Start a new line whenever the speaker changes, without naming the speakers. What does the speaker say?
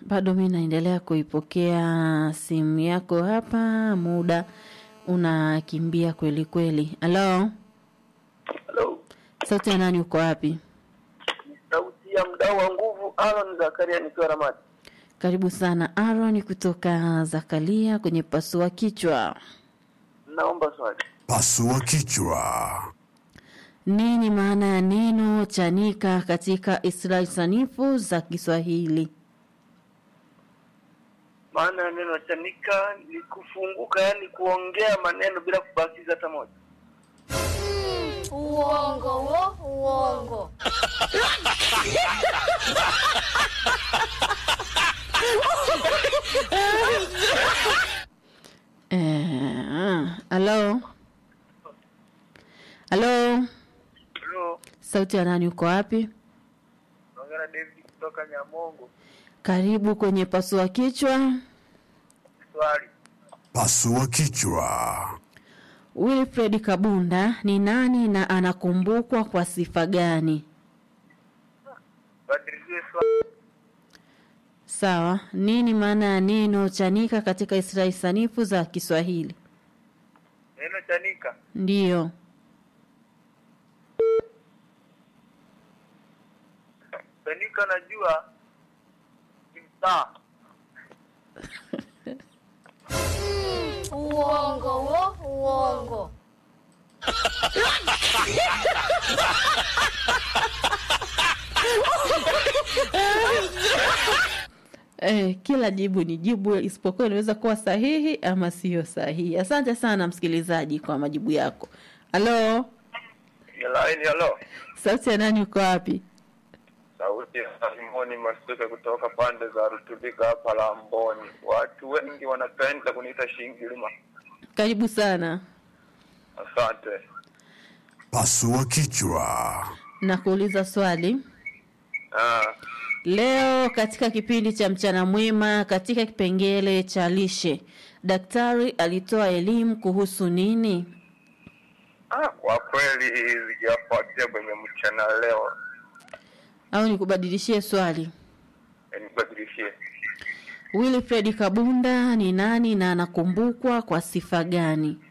bado mi naendelea kuipokea simu yako hapa, muda unakimbia kweli kweli. Halo,
Hello.
sauti ya nani? Uko wapi?
Sauti ya mdau wa nguvu Aaron Zakaria nikiwa Ramadi.
Karibu sana Aaron kutoka Zakaria kwenye pasua kichwa.
Naomba swali.
Pasua kichwa.
Nini maana ya neno chanika katika istilahi sanifu za Kiswahili?
Maana ya neno chanika ni kufunguka, yani kuongea maneno bila kubakiza hata moja.
Uongo wo, uongo.
Eh, halo halo,
Hello.
sauti ya nani? Uko wapi?
Naongea na David kutoka Nyamongo.
Karibu kwenye pasua kichwa.
Swali.
Pasua kichwa.
Wilfred Kabunda ni nani na anakumbukwa kwa sifa gani?
Badilizie swali.
Sawa. Nini maana ya neno chanika katika istilahi sanifu za Kiswahili?
Neno chanika.
Ndiyo.
Chanika najua ni mtaa.
Uongo wo, uongo.
Eh, kila jibu ni jibu isipokuwa inaweza kuwa sahihi ama siyo sahihi. Asante sana msikilizaji kwa majibu yako. Halo,
Laini hello.
sauti ya nani uko wapi?
Sauti ya Simoni Masuke kutoka pande za Rutubika hapa Lamboni. Watu wengi wanapenda kuniita Shingilima.
Karibu sana.
Asante.
Pasua kichwa.
Na kuuliza swali.
Ah,
Leo katika kipindi cha mchana mwema katika kipengele cha lishe, daktari alitoa elimu kuhusu nini?
ah, kwa kweli sijafuatia kwenye mchana leo.
Au nikubadilishie swali?
Eh, Nibadilishie.
Wilfred Kabunda ni nani na anakumbukwa kwa sifa gani?